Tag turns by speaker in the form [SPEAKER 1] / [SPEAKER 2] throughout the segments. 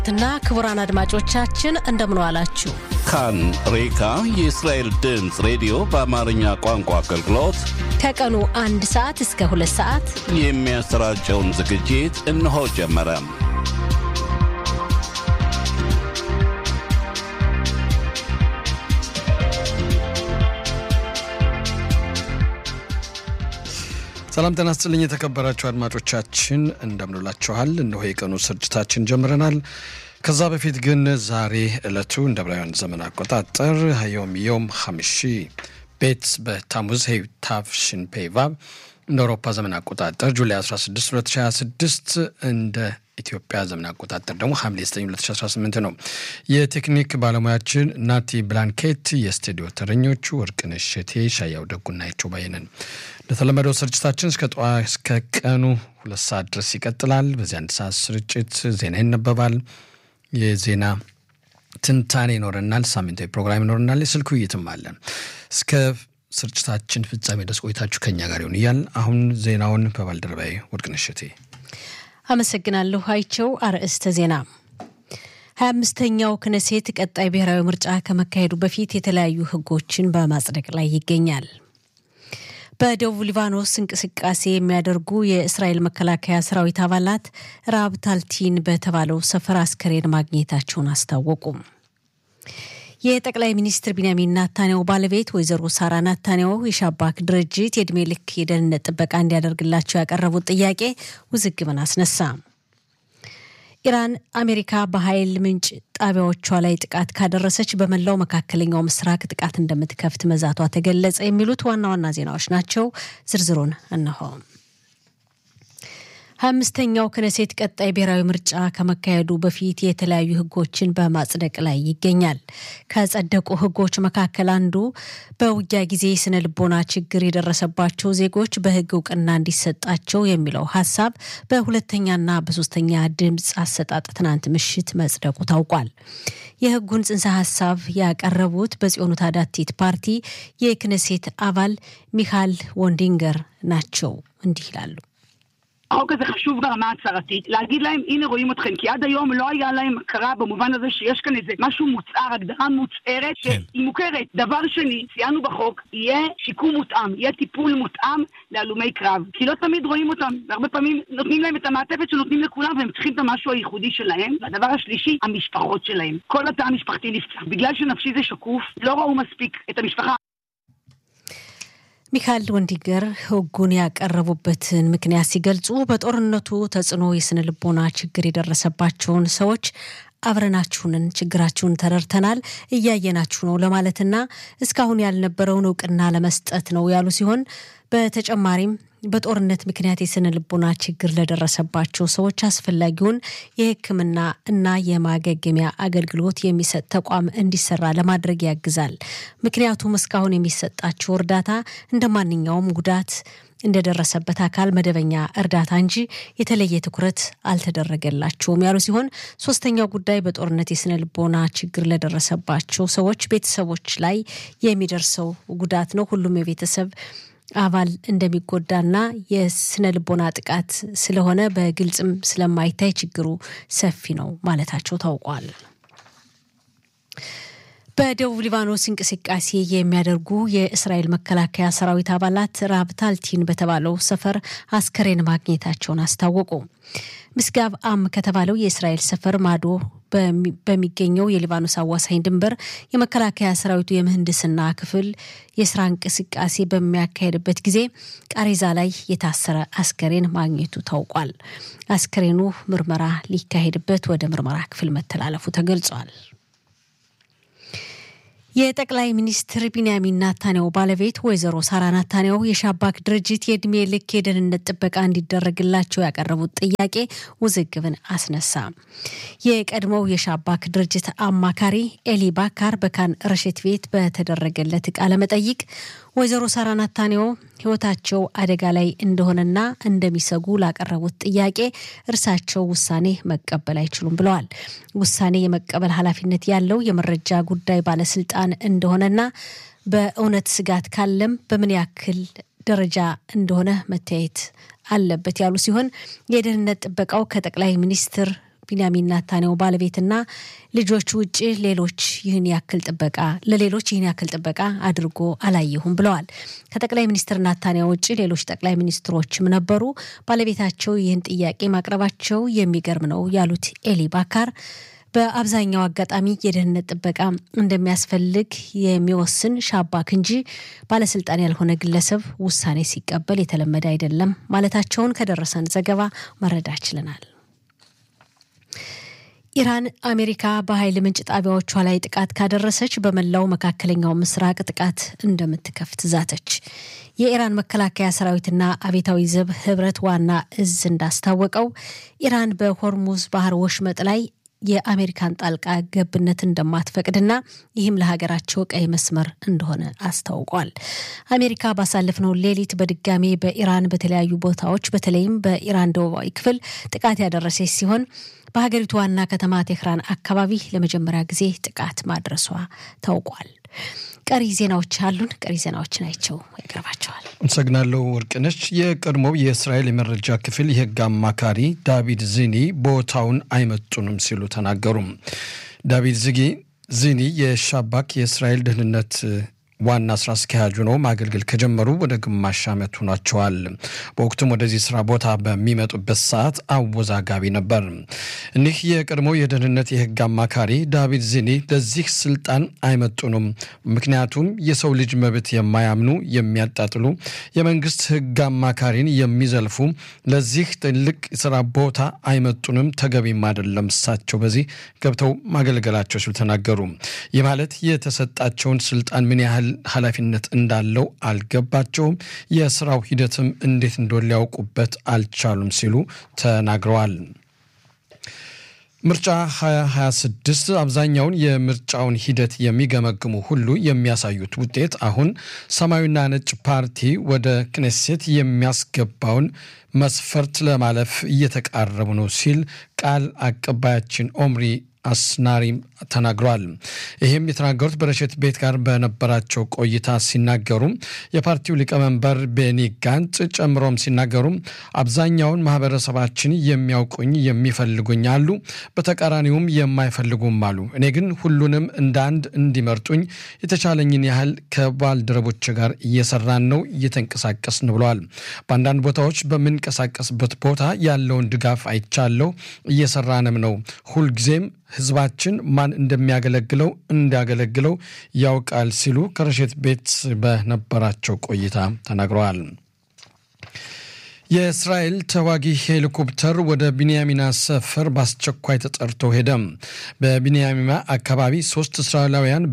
[SPEAKER 1] ትና ክቡራን አድማጮቻችን እንደምን ዋላችሁ።
[SPEAKER 2] ካን ሬካ የእስራኤል ድምፅ ሬዲዮ በአማርኛ ቋንቋ አገልግሎት
[SPEAKER 1] ከቀኑ አንድ ሰዓት እስከ ሁለት ሰዓት
[SPEAKER 2] የሚያሰራጨውን ዝግጅት እነሆ ጀመረ።
[SPEAKER 3] ሰላም ጤና ይስጥልኝ የተከበራችሁ አድማጮቻችን እንደምንላችኋል። እነሆ የቀኑ ስርጭታችን ጀምረናል። ከዛ በፊት ግን ዛሬ ዕለቱ እንደ ዕብራውያን ዘመን አቆጣጠር ዮም ዮም ሐምሺ ቤት በታሙዝ ሄይ ታፍሽን ፔቫብ እንደ አውሮፓ ዘመን አቆጣጠር ጁላይ 16 2026 እንደ ኢትዮጵያ ዘመን አቆጣጠር ደግሞ ሐምሌ 9 2018 ነው። የቴክኒክ ባለሙያችን ናቲ ብላንኬት፣ የስቱዲዮ ተረኞቹ ወርቅነሽ ሸቴ፣ ሻያው ደጉና ይቸው ባየነን። እንደተለመደው ስርጭታችን እስከ ጠዋ እስከ ቀኑ ሁለት ሰዓት ድረስ ይቀጥላል። በዚህ አንድ ሰዓት ስርጭት ዜና ይነበባል። የዜና ትንታኔ ይኖረናል። ሳምንታዊ ፕሮግራም ይኖረናል። የስልክ ውይይትም አለ። እስከ ስርጭታችን ፍጻሜ ድረስ ቆይታችሁ ከኛ ጋር ይሁን እያል አሁን ዜናውን በባልደረባዬ ወርቅነሽ ሸቴ
[SPEAKER 1] አመሰግናለሁ። አይቸው አርዕስተ ዜና ሀያ አምስተኛው ክነሴት ቀጣይ ብሔራዊ ምርጫ ከመካሄዱ በፊት የተለያዩ ሕጎችን በማጽደቅ ላይ ይገኛል። በደቡብ ሊባኖስ እንቅስቃሴ የሚያደርጉ የእስራኤል መከላከያ ሰራዊት አባላት ራብ ታልቲን በተባለው ሰፈር አስከሬን ማግኘታቸውን አስታወቁም። የጠቅላይ ሚኒስትር ቢንያሚን ናታንያው ባለቤት ወይዘሮ ሳራ ናታንያው የሻባክ ድርጅት የእድሜ ልክ የደህንነት ጥበቃ እንዲያደርግላቸው ያቀረቡት ጥያቄ ውዝግብን አስነሳ። ኢራን አሜሪካ በኃይል ምንጭ ጣቢያዎቿ ላይ ጥቃት ካደረሰች በመላው መካከለኛው ምስራቅ ጥቃት እንደምትከፍት መዛቷ ተገለጸ። የሚሉት ዋና ዋና ዜናዎች ናቸው። ዝርዝሩን እነሆ። ሀያ አምስተኛው ክነሴት ቀጣይ ብሔራዊ ምርጫ ከመካሄዱ በፊት የተለያዩ ሕጎችን በማጽደቅ ላይ ይገኛል። ከጸደቁ ሕጎች መካከል አንዱ በውጊያ ጊዜ ስነ ልቦና ችግር የደረሰባቸው ዜጎች በሕግ እውቅና እንዲሰጣቸው የሚለው ሀሳብ በሁለተኛና በሶስተኛ ድምፅ አሰጣጥ ትናንት ምሽት መጽደቁ ታውቋል። የሕጉን ጽንሰ ሀሳብ ያቀረቡት በጽዮኑ ታዳቲት ፓርቲ የክነሴት አባል ሚካኤል ወንዲንገር ናቸው። እንዲህ ይላሉ።
[SPEAKER 4] החוק הזה חשוב ברמה הצהרתית, להגיד להם, הנה רואים אתכם, כי עד היום לא היה להם הכרה במובן הזה שיש כאן איזה משהו מוצהר, הגדרה מוצהרת, שהיא מוכרת. דבר שני, ציינו בחוק, יהיה שיקום מותאם, יהיה טיפול מותאם להלומי קרב. כי לא תמיד רואים אותם, והרבה פעמים נותנים להם את המעטפת שנותנים לכולם, והם צריכים את המשהו הייחודי שלהם. והדבר השלישי, המשפחות שלהם. כל התא המשפחתי נפצע. בגלל שנפשי זה שקוף, לא ראו מספיק את המשפחה.
[SPEAKER 1] ሚካኤል ወንዲገር ሕጉን ያቀረቡበትን ምክንያት ሲገልጹ በጦርነቱ ተጽዕኖ የስነ ልቦና ችግር የደረሰባቸውን ሰዎች አብረናችሁንን ችግራችሁን ተረድተናል፣ እያየናችሁ ነው ለማለትና እስካሁን ያልነበረውን እውቅና ለመስጠት ነው ያሉ ሲሆን በተጨማሪም በጦርነት ምክንያት የስነ ልቦና ችግር ለደረሰባቸው ሰዎች አስፈላጊውን የሕክምና እና የማገገሚያ አገልግሎት የሚሰጥ ተቋም እንዲሰራ ለማድረግ ያግዛል። ምክንያቱም እስካሁን የሚሰጣቸው እርዳታ እንደ ማንኛውም ጉዳት እንደደረሰበት አካል መደበኛ እርዳታ እንጂ የተለየ ትኩረት አልተደረገላቸውም ያሉ ሲሆን ሶስተኛው ጉዳይ በጦርነት የስነ ልቦና ችግር ለደረሰባቸው ሰዎች ቤተሰቦች ላይ የሚደርሰው ጉዳት ነው። ሁሉም የቤተሰብ አባል እንደሚጎዳና የስነ ልቦና ጥቃት ስለሆነ በግልጽም ስለማይታይ ችግሩ ሰፊ ነው ማለታቸው ታውቋል። በደቡብ ሊባኖስ እንቅስቃሴ የሚያደርጉ የእስራኤል መከላከያ ሰራዊት አባላት ራብታልቲን በተባለው ሰፈር አስከሬን ማግኘታቸውን አስታወቁ። ምስጋብ አም ከተባለው የእስራኤል ሰፈር ማዶ በሚገኘው የሊባኖስ አዋሳኝ ድንበር የመከላከያ ሰራዊቱ የምህንድስና ክፍል የስራ እንቅስቃሴ በሚያካሄድበት ጊዜ ቃሬዛ ላይ የታሰረ አስከሬን ማግኘቱ ታውቋል። አስከሬኑ ምርመራ ሊካሄድበት ወደ ምርመራ ክፍል መተላለፉ ተገልጿል። የጠቅላይ ሚኒስትር ቢንያሚን ናታንያው ባለቤት ወይዘሮ ሳራ ናታንያው የሻባክ ድርጅት የእድሜ ልክ የደህንነት ጥበቃ እንዲደረግላቸው ያቀረቡት ጥያቄ ውዝግብን አስነሳ። የቀድሞው የሻባክ ድርጅት አማካሪ ኤሊ ባካር በካን ረሽት ቤት በተደረገለት ቃለ መጠይቅ ወይዘሮ ሳራ ናታንያው ሕይወታቸው አደጋ ላይ እንደሆነና እንደሚሰጉ ላቀረቡት ጥያቄ እርሳቸው ውሳኔ መቀበል አይችሉም ብለዋል። ውሳኔ የመቀበል ኃላፊነት ያለው የመረጃ ጉዳይ ባለስልጣን እንደሆነና በእውነት ስጋት ካለም በምን ያክል ደረጃ እንደሆነ መታየት አለበት ያሉ ሲሆን የደህንነት ጥበቃው ከጠቅላይ ሚኒስትር ቢንያሚን ናታንያሁ ባለቤትና ልጆች ውጭ ሌሎች ይህን ያክል ጥበቃ ለሌሎች ይህን ያክል ጥበቃ አድርጎ አላየሁም ብለዋል። ከጠቅላይ ሚኒስትር ናታንያሁ ውጭ ሌሎች ጠቅላይ ሚኒስትሮችም ነበሩ። ባለቤታቸው ይህን ጥያቄ ማቅረባቸው የሚገርም ነው ያሉት ኤሊ ባካር በአብዛኛው አጋጣሚ የደህንነት ጥበቃ እንደሚያስፈልግ የሚወስን ሻባክ እንጂ ባለስልጣን ያልሆነ ግለሰብ ውሳኔ ሲቀበል የተለመደ አይደለም ማለታቸውን ከደረሰን ዘገባ መረዳት ችለናል። ኢራን አሜሪካ በኃይል ምንጭ ጣቢያዎቿ ላይ ጥቃት ካደረሰች በመላው መካከለኛው ምስራቅ ጥቃት እንደምትከፍት ዛተች። የኢራን መከላከያ ሰራዊትና አቤታዊ ዘብ ህብረት ዋና እዝ እንዳስታወቀው ኢራን በሆርሙዝ ባህር ወሽመጥ ላይ የአሜሪካን ጣልቃ ገብነት እንደማትፈቅድና ይህም ለሀገራቸው ቀይ መስመር እንደሆነ አስታውቋል። አሜሪካ ባሳለፍነው ሌሊት በድጋሜ በኢራን በተለያዩ ቦታዎች በተለይም በኢራን ደቡባዊ ክፍል ጥቃት ያደረሰች ሲሆን በሀገሪቱ ዋና ከተማ ቴህራን አካባቢ ለመጀመሪያ ጊዜ ጥቃት ማድረሷ ታውቋል። ቀሪ ዜናዎች አሉን። ቀሪ ዜናዎችን አይቸው ያቀርባቸዋል።
[SPEAKER 3] አመሰግናለሁ ወርቅነች። የቀድሞው የእስራኤል የመረጃ ክፍል የህግ አማካሪ ዳቪድ ዚኒ ቦታውን አይመጡንም ሲሉ ተናገሩም። ዳቪድ ዝጊ ዚኒ የሻባክ የእስራኤል ደህንነት ዋና ስራ አስኪያጅ ሆነው ማገልገል ከጀመሩ ወደ ግማሽ ዓመት ሆኗቸዋል። በወቅቱም ወደዚህ ስራ ቦታ በሚመጡበት ሰዓት አወዛጋቢ ነበር። እኒህ የቀድሞው የደህንነት የህግ አማካሪ ዳቪድ ዚኒ ለዚህ ስልጣን አይመጡንም፣ ምክንያቱም የሰው ልጅ መብት የማያምኑ የሚያጣጥሉ፣ የመንግስት ህግ አማካሪን የሚዘልፉ ለዚህ ትልቅ ስራ ቦታ አይመጡንም፣ ተገቢም አይደለም እሳቸው በዚህ ገብተው ማገልገላቸው ሲሉ ተናገሩ። ይህ ማለት የተሰጣቸውን ስልጣን ምን ያህል ኃላፊነት እንዳለው አልገባቸውም። የስራው ሂደትም እንዴት እንደሆነ ሊያውቁበት አልቻሉም ሲሉ ተናግረዋል። ምርጫ 2026 አብዛኛውን የምርጫውን ሂደት የሚገመግሙ ሁሉ የሚያሳዩት ውጤት አሁን ሰማያዊና ነጭ ፓርቲ ወደ ክኔሴት የሚያስገባውን መስፈርት ለማለፍ እየተቃረቡ ነው ሲል ቃል አቀባያችን ኦምሪ አስናሪ ተናግሯል። ይህም የተናገሩት በረሸት ቤት ጋር በነበራቸው ቆይታ ሲናገሩ የፓርቲው ሊቀመንበር ቤኒ ጋንጽ ጨምሮም ሲናገሩ አብዛኛውን ማህበረሰባችን የሚያውቁኝ የሚፈልጉኝ አሉ፣ በተቃራኒውም የማይፈልጉም አሉ። እኔ ግን ሁሉንም እንደ አንድ እንዲመርጡኝ የተቻለኝን ያህል ከባልደረቦች ጋር እየሰራን ነው፣ እየተንቀሳቀስን ብለዋል። በአንዳንድ ቦታዎች በምንቀሳቀስበት ቦታ ያለውን ድጋፍ አይቻለሁ፣ እየሰራንም ነው። ሁልጊዜም ህዝባችን ማን እንደሚያገለግለው እንዲያገለግለው ያውቃል ሲሉ ከረሸት ቤት በነበራቸው ቆይታ ተናግረዋል። የእስራኤል ተዋጊ ሄሊኮፕተር ወደ ቢንያሚና ሰፈር በአስቸኳይ ተጠርቶ ሄደም። በቢንያሚና አካባቢ ሶስት እስራኤላውያን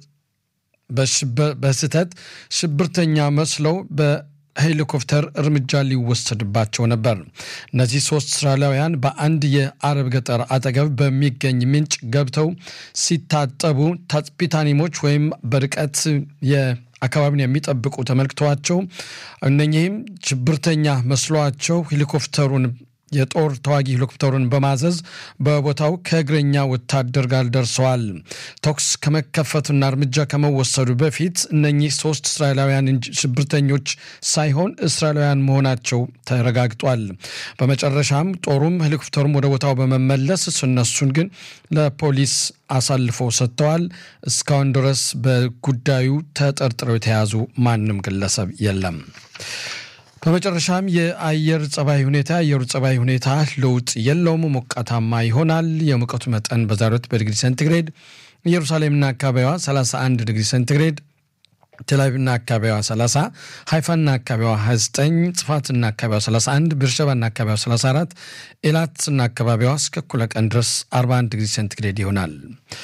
[SPEAKER 3] በስህተት ሽብርተኛ መስለው ሄሊኮፕተር እርምጃ ሊወሰድባቸው ነበር። እነዚህ ሶስት እስራኤላውያን በአንድ የአረብ ገጠር አጠገብ በሚገኝ ምንጭ ገብተው ሲታጠቡ ታጥቢታኒሞች ወይም በርቀት አካባቢን የሚጠብቁ ተመልክተዋቸው እነኚህም ሽብርተኛ መስሏቸው ሄሊኮፕተሩን የጦር ተዋጊ ሄሊኮፕተሩን በማዘዝ በቦታው ከእግረኛ ወታደር ጋር ደርሰዋል። ተኩስ ከመከፈቱና እርምጃ ከመወሰዱ በፊት እነኚህ ሶስት እስራኤላውያን ሽብርተኞች ሳይሆን እስራኤላውያን መሆናቸው ተረጋግጧል። በመጨረሻም ጦሩም ሄሊኮፕተሩም ወደ ቦታው በመመለስ እነሱን ግን ለፖሊስ አሳልፈው ሰጥተዋል። እስካሁን ድረስ በጉዳዩ ተጠርጥረው የተያዙ ማንም ግለሰብ የለም። በመጨረሻም የአየር ጸባይ ሁኔታ የአየሩ ጸባይ ሁኔታ ለውጥ የለውም፣ ሞቃታማ ይሆናል። የሙቀቱ መጠን በዛሬው ዕለት በዲግሪ ሴንቲግሬድ ኢየሩሳሌምና አካባቢዋ 31 ዲግሪ ሴንቲግሬድ ቴልአቪቭና አካባቢዋ 30፣ ሃይፋና አካባቢዋ 29፣ ጽፋትና አካባቢዋ 31፣ ቤርሸባና አካባቢዋ 34፣ ኤላትና አካባቢዋ እስከ እኩለ ቀን ድረስ 41 ዲግሪ ሴንቲግሬድ ይሆናል።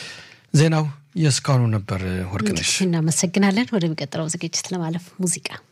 [SPEAKER 3] ዜናው የእስካሁኑ ነበር። ወርቅነሽ
[SPEAKER 1] እናመሰግናለን። ወደሚቀጥለው ዝግጅት ለማለፍ ሙዚቃ